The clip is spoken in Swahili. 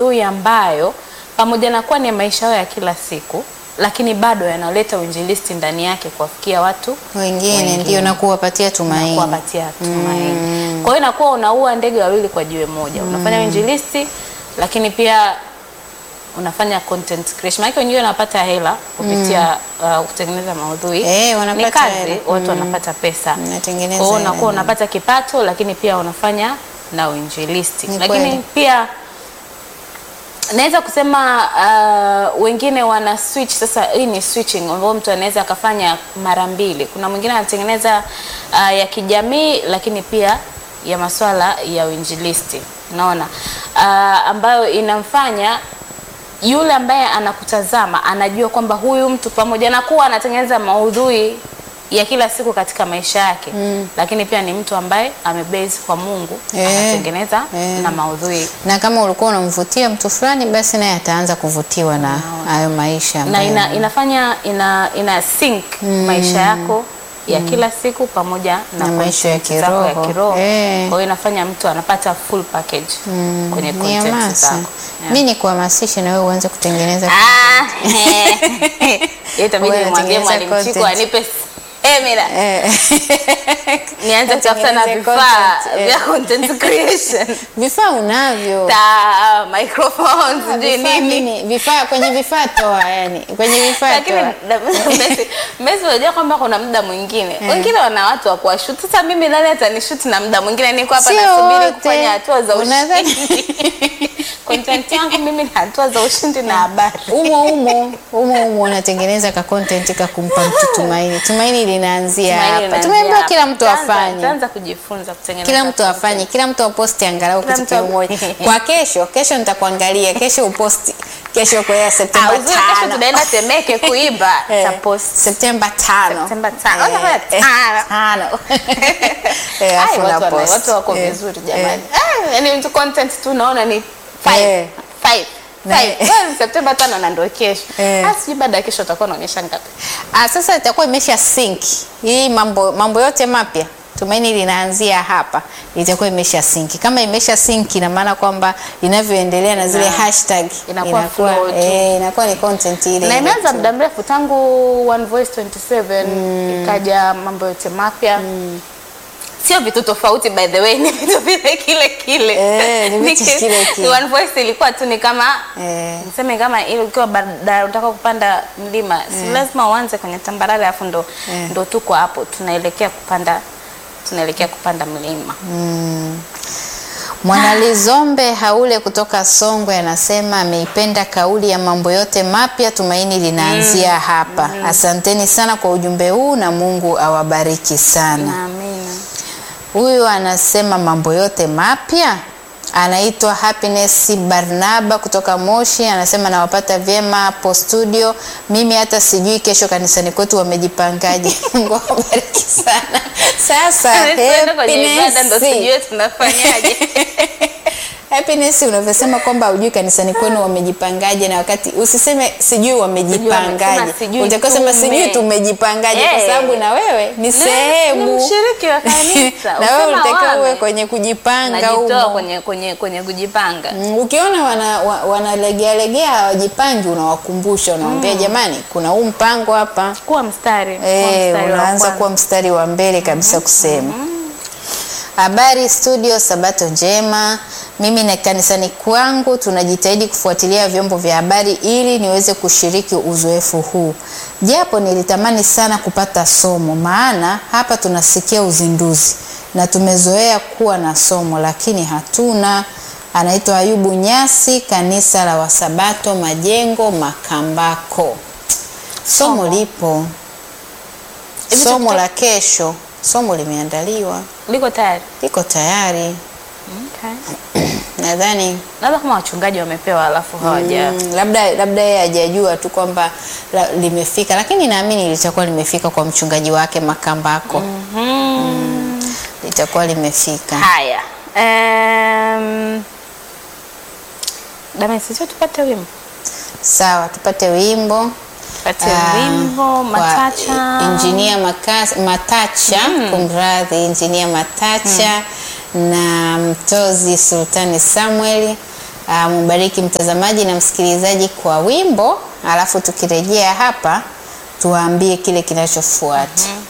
maudhui ambayo pamoja na kuwa ni maisha yao ya kila siku, lakini bado yanaleta uinjilisti ndani yake kuwafikia watu wengine Wengine. ndio na kuwapatia na tumaini. kuwapatia tumaini. Kwa hiyo inakuwa unaua ndege wawili kwa jiwe moja, unafanya uinjilisti, lakini pia unafanya content creation. Maana wengine wanapata hela kupitia uh, kutengeneza maudhui Eh, wanapata ni kazi, hela. watu wanapata pesa. Mnatengeneza Kwa hiyo hela unakuwa nyingi. unapata kipato, lakini pia unafanya na uinjilisti, Ni lakini kweli. pia naweza kusema uh, wengine wana switch sasa. Hii ni switching ambayo mtu anaweza akafanya mara mbili. Kuna mwingine anatengeneza uh, ya kijamii, lakini pia ya masuala ya uinjilisti, unaona uh, ambayo inamfanya yule ambaye anakutazama anajua kwamba huyu mtu pamoja na kuwa anatengeneza maudhui ya kila siku katika maisha yake lakini pia ni mtu ambaye amebase kwa Mungu Eh, anatengeneza eh. na maudhui na kama ulikuwa unamvutia mtu fulani, basi naye ataanza kuvutiwa na hayo maisha na ambayo- ina, inafanya ina, ina sync maisha yako ya kila siku pamoja na, Na maisha ya content zako kiroho. ya kiroho. Eh. Kwa hiyo inafanya mtu anapata full package kwenye ni content hamasa. zako. Yeah. Mi ni kuhamasishe na wewe uanze kutengeneza Ah, itabidi Wewe nimwambie unatengeneza mwalimu Chiku content. anipe semina Eh. nianze kutafuta na Utengeneze vifaa content, eh. vya content creation vifaa unavyo ta microphones Ah, sijui vifaa nini nini? vifaa kwenye vifaa toa yani kwenye vifaa lakini toa da- Messi- Messi unajua kwamba kuna muda mwingine wengine wana watu wa kuwashuti. Sasa mimi nani atanishuti na muda mwingine niko hapa Sio nasubiri wote. kufanya hatua za Unadhani- ushindi. Content yangu mimi ni hatua za ushindi na habari. umo umo umo umo unatengeneza ka content ka kumpa mtu tumaini tumaini linaanzia Tumaini hapa linaanzia tumeambiwa hapa. kila mtu Taanza- afanye taanza kujifunza kutengeneza kila mtu content. afanye kila mtu aposti angalau Kila kitu mtu ap- kimoja kwa kesho kesho nitakuangalia kesho uposti kesho kwa Ah, Septemba uzuri kesho tano tunaenda Temeke kuimba Eh, tapost. Septemba tano Septemba tano. Eh, Unafanya eh, tano. tano Eh, Ai, alafu watu wana- unapost. watu wako Eh, vizuri eh. jamani. Ah, Yaani mtu content tu unaona ni five, Eh. five, Na- five. Wewe Septemba tano na ndio kesho. Eh. Ah, sijui baada ya kesho utakuwa unaonyesha ngapi. Ah, sasa itakuwa imesha sync hii mambo mambo yote mapya tumaini linaanzia hapa itakuwa imesha sync kama imesha sync ina maana kwamba inavyoendelea na zile Ina- hashtag inakuwa flow tu. eh, inakuwa ni content ile Na ile imeanza tu. muda mrefu tangu One Voice 27 ikaja mambo yote mapya. Sio vitu tofauti by the way, ni vitu vile kile kile. Eh, ni vitu ki- kile kile. One Voice ilikuwa tu ni kama Eh. niseme kama ile ukiwa barabara unataka kupanda mlima, si lazima uanze kwenye tambarare afu ndo Eh. ndo tuko hapo tunaelekea kupanda tunaelekea kupanda mlima. Mwanalizombe Haule kutoka Songwe anasema ameipenda kauli ya mambo yote mapya, tumaini linaanzia hapa. Asanteni sana kwa ujumbe huu na Mungu awabariki sana. Amina. Huyu anasema mambo yote mapya, anaitwa Happiness Barnaba kutoka Moshi, anasema nawapata vyema hapo studio. Mimi hata sijui kesho kanisani kwetu wamejipangaje. Mungu awabariki sana. Sasa Tuende kwenye ibada ndo Happiness. sijue tunafanyaje. Happiness unavyosema kwamba hujui kanisani kwenu wamejipangaje, na wakati usiseme sijui wamejipangaje, Sema sijui utakuwa sema tume. sijui tumejipangaje, kwa Eh. sababu na wewe ni ni swebu mshiriki wa kanisa. na wewe Usema ulitakiwa wame. uwe kwenye kujipanga Najitoa humo. kwenye kwenye kwenye kujipanga. Mm, Ukiona wana, wa- wanalegea legea hawajipangi, unawakumbusha unawambia, jamani, kuna huu mpango hapa. Kuwa mstari. kuwa Eh, mstari wa unaanza kwanza. kuwa mstari wa mbele kabisa kusema habari studio, sabato njema. Mimi na kanisani kwangu tunajitahidi kufuatilia vyombo vya habari ili niweze kushiriki uzoefu huu, japo nilitamani sana kupata somo, maana hapa tunasikia uzinduzi na tumezoea kuwa na somo, lakini hatuna. Anaitwa Ayubu Nyasi, kanisa la Wasabato Majengo, Makambako. Somo lipo, Hivi somo tuta- la kesho, somo limeandaliwa, Liko tayari. liko tayari. Okay. Nadhani Labda kama wachungaji wamepewa alafu hawaja. mm, labda labda yeye hajajua tu kwamba la- limefika, lakini naamini litakuwa limefika kwa mchungaji wake Makambako, Mhm. litakuwa limefika. Haya. Um, Dame sisi tupate wimbo. Sawa, tupate wimbo Tupate Ah, wimbo kwa Matacha. Injinia Makas- Matacha, kumradhi, Injinia Matacha na Mtozi Sultani Samuel Uh, mubariki mtazamaji na msikilizaji kwa wimbo, alafu tukirejea hapa tuwaambie kile kinachofuata.